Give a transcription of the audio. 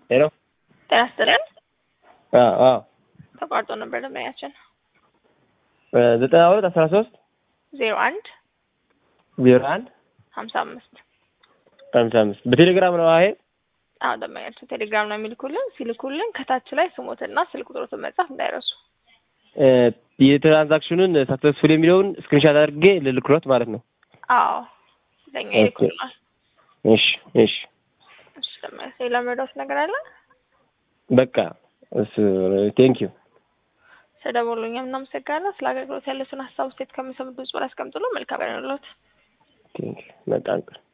ሄሎ ጤና ይስጥልን። አዎ አዎ ተቋርጦ ነበር ደንበኛችን። ዘጠና ሁለት አስራ ሶስት ዜሮ አንድ ዜሮ አንድ ሀምሳ አምስት ሀምሳ አምስት በቴሌግራም ነው ይሄ አዎ ደንበኛችን ቴሌግራም ነው የሚልኩልን። ሲልኩልን ከታች ላይ ስሞትና ስልክ ቁጥሮትን መጻፍ እንዳይረሱ። የትራንዛክሽኑን ሳክሰስፉል የሚለውን ስክሪንሻት አድርጌ ልልክሎት ማለት ነው። አዎ ለኛ ይልኩልናል። እሺ እሺ እሺ ደንበኛ ሌላ መርዳት ነገር አለ? በቃ እሱ ቴንክ ዩ ስለደወሉኝ እናመሰግናለን። ስለ አገልግሎት ያለችን ሀሳብ ውስጥ ከሚሰሙት ብዙ ላይ አስቀምጡልን። መልካም ቀን ይሁንልዎት። ቴንክ ዩ በጣም ጥሩ